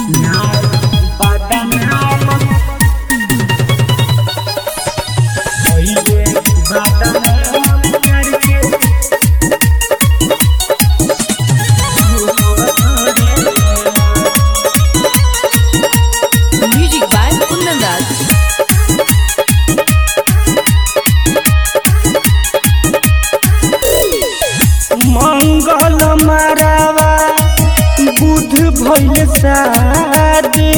Music by Kundan Das. मंगल मारावा बुध भइल शादी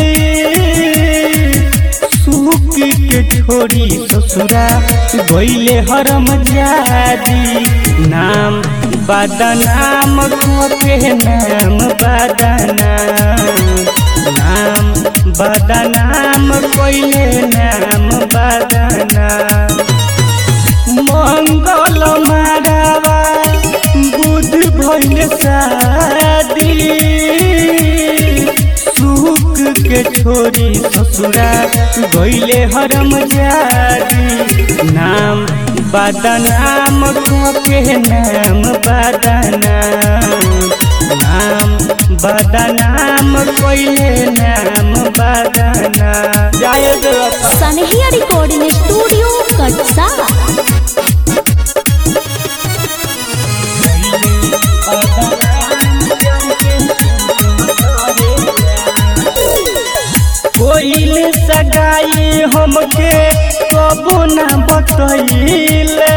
सुख के छोड़ी ससुरा गइले हरम जादी नाम बदनाम के नाम बदनाम नाम बदनाम कइले नाम बदनाम मंगल मारावा बुध भइल शादी सुख के छोरी ससुरा गइले हरम जादी नाम बदनाम के नाम बदनाम नाम बदनाम कइले नाम बदनाम जय देव सनहिया रिकॉर्डिंग स्टूडियो कटसा कोइल सगाई हमके कबो ना बतैले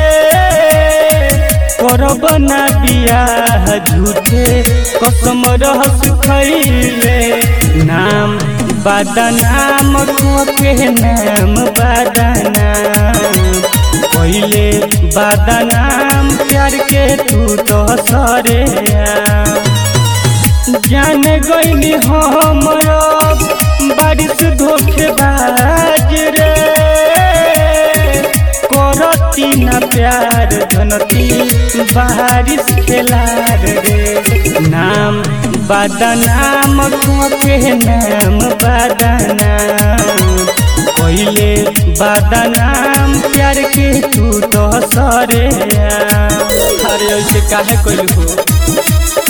करब ना बियाह झूठे कसम रहस खैले नाम बदनाम के नाम बदनाम पहिले बदनाम प्यार के तू तो सरे जान गईली हम अब बारिश धोखेबाज रे करती ना प्यार जनती बारिश खेलार रे नाम बदनाम के नाम बदनाम पहिले बदनाम प्यार के तू तो सरे अरे ऐसे काहे कइल हो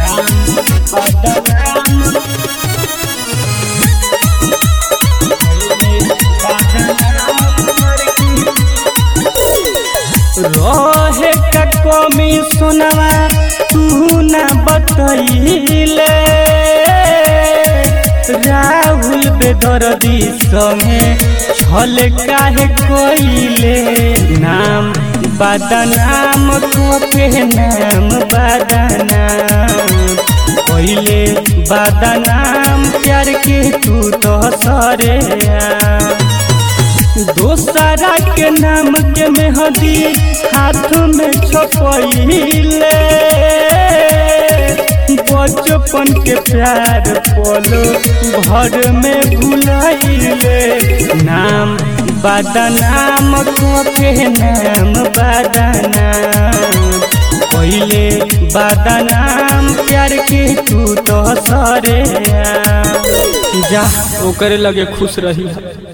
रहे का कमी सुनवा तू ना बतैले राहुल बेदर्दी संगे छल काहे कोइले नाम बदनाम के नाम बदनाम पहिले बदनाम प्यार के तू तो सरे दोसरा के नाम के मेहंदी हाथ में छपैले बचपन के प्यार पलो घर में भुलैले नाम बदनाम के नाम बदनाम पहिले बदनाम प्यार के तू तो सरे जा ओकरे लगे खुश रही